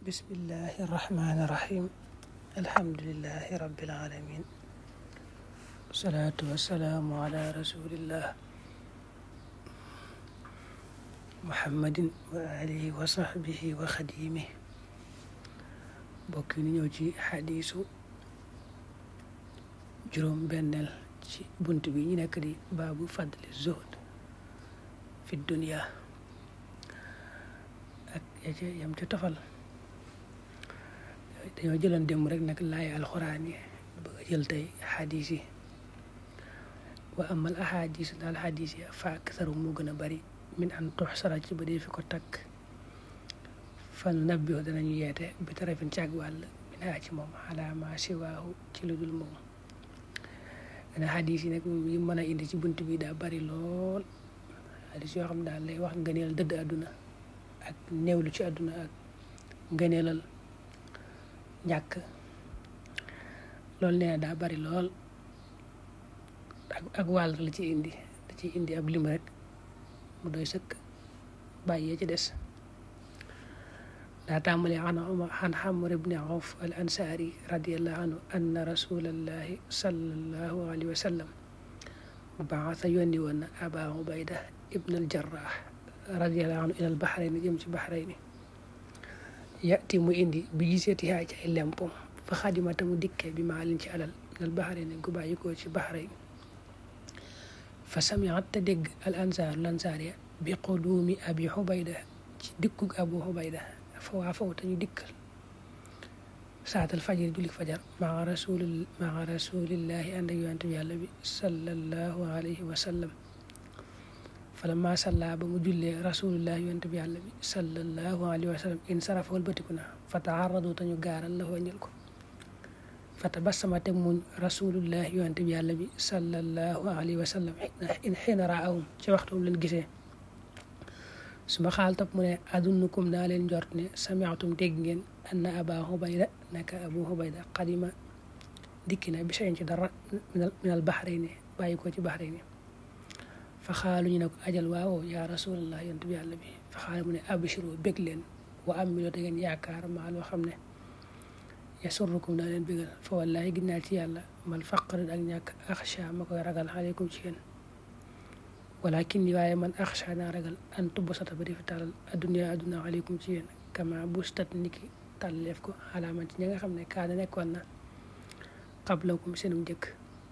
bismillahi irrahmani irrahim alhamdulilahi rabbil alamin wasalaatu wasalaamu ala rasulillah muhammadin wa alihi wa sahbihi wa xadimih bokk ni ñëw ci xadiisu juróom benneel ci bunt bi ñu nekk di baabu fadli zuhd fi dunia ak ya ca yam ca tofal dañoo jëloon démb rek nag laay alxuraan yi bëgg a jël tey xadis yi wa amal ahadis daal xadis yi fa aksaru moo gën a bari min an tuxsara ci ba dee fi ko takk fan nabbi danañu yeete bi tarafin ci ak wàll min haa ci moom ala ma siwaahu ci lu dul moom dana xadis yi nag yi mën a indi ci bunt bi daa bari lool xadis yoo xam daal lay wax ngëneel dëdd àdduna ak néewlu ci àdduna ak ngëneelal ñàkk loolu nee na daa bari lool ak ak wàll la ci indi da ci indi ab lim rek mu doy sëkk bàyyee ci des daa tàmbale an an Amr ibni Awf al ansaari radiallahu anhu anna rasulallahi sallallahu alayhi wa sallam baasa yónni woon na aba ubayda ibn al jarrah radiallahu anhu ilal baxrayni jëm ci baxrayni yati mu indi bi giseeti haa ci ay lempom fa xadimata mu dikke bi maalin ci alal minal baxrayni gu bàyyi ko ci baxrayn fa samiat te dégg al ansaar lansaar ya bi quduumi abi xubayda ci dikkug abu xubayda fa waa faw te ñu dikkal saatal fajar julik fajar maa rasul maa rasulillahi ànd ak yonent bi yàlla bi sallallahu alayhi wa sallam falamma salla ba mu jullee rasulullahi yonent bi yàlla bi sallallahu alayhi wa sallam in sarafa walbatiku na fa taaradu te ñu gaaral la wàññil ko fa tabassama te muñ rasulullahi yonent bi yàlla bi sallallahu alayhi wa sallam in xiina raahum ci waxtu leen gisee su ma xaal topp mu ne adunnukum naa leen njort ne samiatum dégg ngeen anna aba xubayda naka abu xubayda xadima dikki na bi sayin ci dara minal baxrayni bàyyi ko ci baxrayni fa xaalu ñu ne ko ajal waawo yaa rasulallah yonent bi yàlla bi fa xaalu mu ne abshiru bég leen wa am mi loo te ngeen yaakaar maa loo xam ne yasurrukum naa leen bégal fa wallahi ginnaa ci yàlla mal faqr ak ñàkk axsha ma koy ragal aleykum ci yéen walakin waaye man axsha naa ragal an tubb sata ba defi tàllal adduna adduna aleykum ci yéen kama bustat niki tàlleef ko xalaaman ci ña nga xam ne kaana nekkoon na qablakum seenum njëkk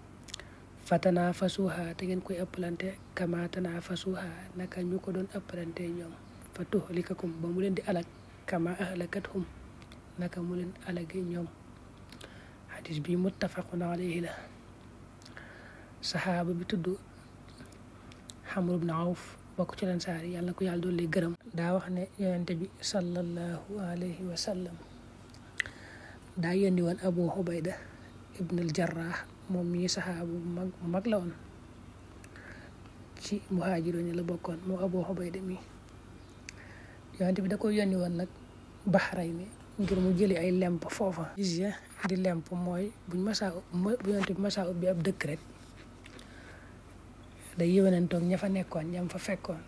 fatanafasuha te ngeen koy ëppalante kama tanafasuha naka ñu ko doon ëppalante ñoom fa tuhlikakum ba mu leen di alag kama ahlakathum naka mu leen alage ñoom xadis bi muttafaqun alayhi la saxaaba bi tudd Amr ibn Awf bokk ci Ansaar yi yàlla na ko yàlla doon lay gërëm daa wax ne yonente bi sallallahu alayhi wa sallam daa yónni woon Abu Ubayda ibn al Jarrah moom mii saxaaba bu mag bu mag la woon ci muhaajiroon la bokkoon moo Abu Ubayda mi yonente bi da ko yónni woon nag Baxrayni ngir mu jëli ay lemp foofa jizya di lemp mooy buñ masaa bu yonente bi masaa ubbi ab dëkk rek day yëwanantoog ña fa nekkoon ñam fa fekkoon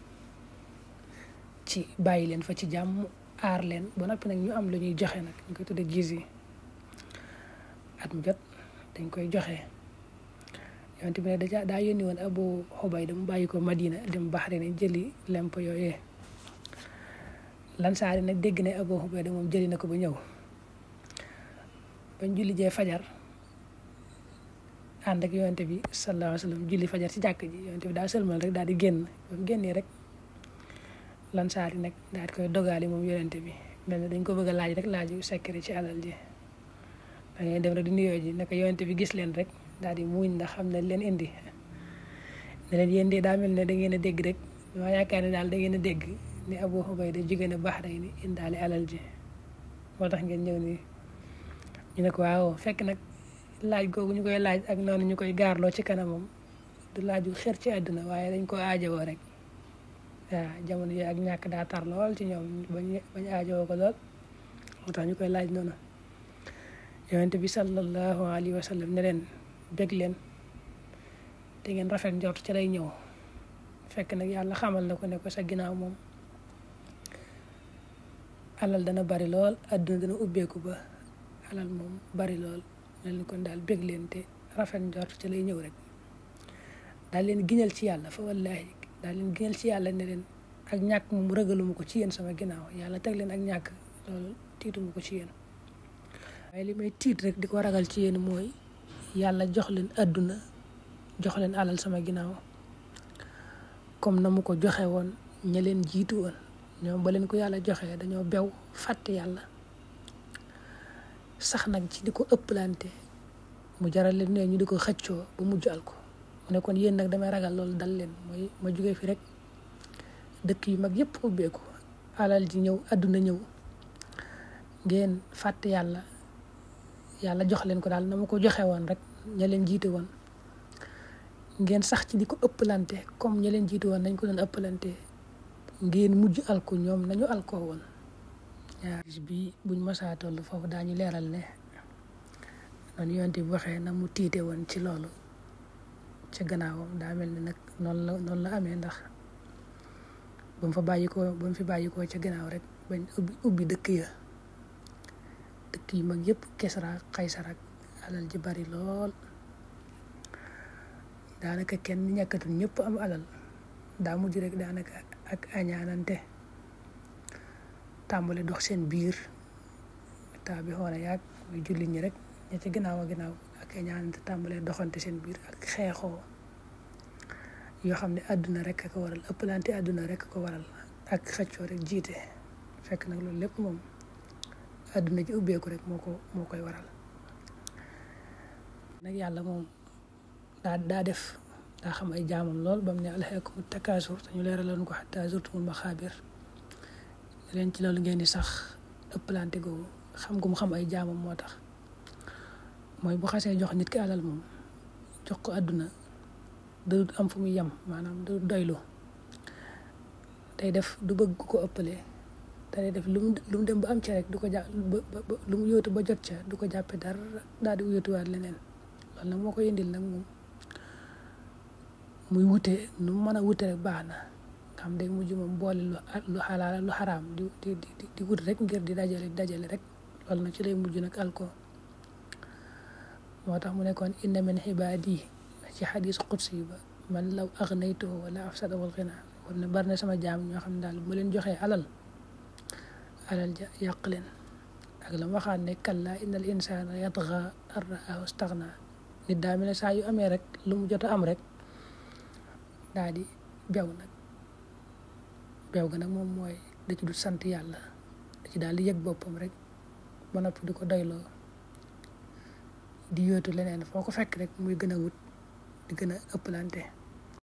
ci bàyyi leen fa ci jàmm aar leen ba noppi nag ñu am lu ñuy joxe nag ñu koy tudde jizya at mu jot dañ koy joxe yonent bi ne daja daa yónni woon Abu Ubayda mu bàyyi ko Madina dem Bahrain jëli lemp yooyee lansaari nag dégg ne Abu Ubayda moom jëli na ko ba ñëw bañ julli jee fajar ànd ak yonent bi sallallahu alayhi wa sallam julli fajar ci jàkk ji yonent bi daa sëlmal rek daal di génn ba mu génnee rek lansaari nag daal di koy dogaali moom yonent bi mel ne dañ ko bëgg a laaj rek laaju secret ci alal ji da ngay dem rek di nuyoo ji naka yonent bi gis leen rek daal di muuñ ndax xam ne leen indi ne leen yéen de daa mel ne da ngeen a dégg rek ma yaakaar ne daal da ngeen a dégg ne Abu Ubayda jóge na Bahrayn indaale alal ji moo tax ngeen ñëw nii ñu ne ko waaw fekk nag laaj googu ñu koy laaj ak noonu ñu koy gaarloo ci kanamam du laaju xër ci àdduna waaye dañ ko aajowoo rek waaw jamono yooyu ak ñàkk daa tar lool ci ñoom bañ bañ aajowoo ko lool moo tax ñu koy laaj noonu yonent bi sallallahu alayhi wa sallam ne leen bég leen te ngeen rafet njort ci lay ñëw fekk nag yàlla xamal na ko ne ko sa ginnaaw moom alal dana bari lool àdduna dana ubbeeku ba alal moom bari lool mel ni kon daal bég leen te rafet njort ci lay ñëw rek daal leen giñal ci yàlla fa wallaahi daal leen giñal ci yàlla ne leen ak ñàkk moom ragaluma ko ci yéen sama ginnaaw yàlla teg leen ak ñàkk loolu tiituma ko ci yéen waaye li may tiit rek di ko ragal ci yéen mooy yàlla jox leen àdduna jox leen alal sama ginnaaw comme na mu ko joxe woon ña leen jiitu woon ñoom ba leen ko yàlla joxee dañoo bew fàtte yàlla sax nag ci di ko ëpplante mu jaral leen ne ñu di ko xëccoo ba mujj al ko mu ne kon yéen nag damay ragal loolu dal leen mooy ma jugee fi rek dëkk yu mag yëpp ubbeeku alal ji ñëw àdduna ñëw ngeen fàtte yàlla yàlla jox leen ko daal na ma ko joxe woon rek ña leen jiite woon ngeen sax ci di ko ëpplante comme ña leen jiite woon nañ ko doon ëpplante ngeen mujj alko ñoom nañu alkoo woon waaw bis bi buñ masaa toll foofu daañu leeral ne noonu yonte bi waxee na mu tiite woon ci loolu ca gannaawam daa mel ni nag noonu la noonu la amee ndax ba mu fa bàyyi ko ba mu fi bàyyi ko ca gannaaw rek bañ ubbi ubbi dëkk ya dëkk yu mag yëpp Kisra Kaysar ak alal ji bari lool daanaka kenn ñàkkatul ñëpp am alal daa mujj rek daanaka ak añaanante tàmbali dox seen biir taa bi xoona yaag muy jullit ñi rek ña ci ginnaaw a ginnaaw ak añaanante tàmbalee doxante seen biir ak xeexoo yoo xam ne àdduna rek a ko waral ëppalante àdduna rek a ko waral ak xëccoo rek jiite fekk nag loolu lépp moom àdduna ji ubbeeku rek moo ko moo koy waral nag yàlla moom daa daa def daa xam ay jaamam lool ba mu ne alhaakumu takaasur te ñu leeraloon ko xataa zurtumul maxaabir leen ci loolu ngeen di sax ëppalante googu xam gu mu xam ay jaamam moo tax mooy bu xasee jox nit ki alal moom jox ko àdduna du am fu muy yem maanaam du doylu day def du bëgg ko ëppalee te day def lu mu lu mu dem ba am ca rek du ko jàpp ba lu mu yóotu ba jot ca du ko jàppe dara daal di yóotuwaat leneen loolu nag moo ko indil nag moom muy wute nu mu mën a wute rek baax na xam day mujj moom boole lu lu xalaal lu xaraam di di di di wut rek ngir di dajale di dajale rek loolu nag ci lay mujj nag alko moo tax mu nekkoon inna min xibaadi ci xadis qudsi ba man law aghnaytuhu wala afsada wal ghina war na bari na sama jaam ñoo xam ne daal bu leen joxee alal alal ja yàq leen ak la waxaat ne kalla innal insana yatgha an ra'ahu istaghna nit daa mel ne saa yu amee rek lu mu jot a am rek daa di bew nag bew ga nag moom mooy da ci du sant yàlla da ci daal di yëg boppam rek ba noppi di ko doyloo di yóotu leneen foo ko fekk rek muy gën a wut di gën a ëppalante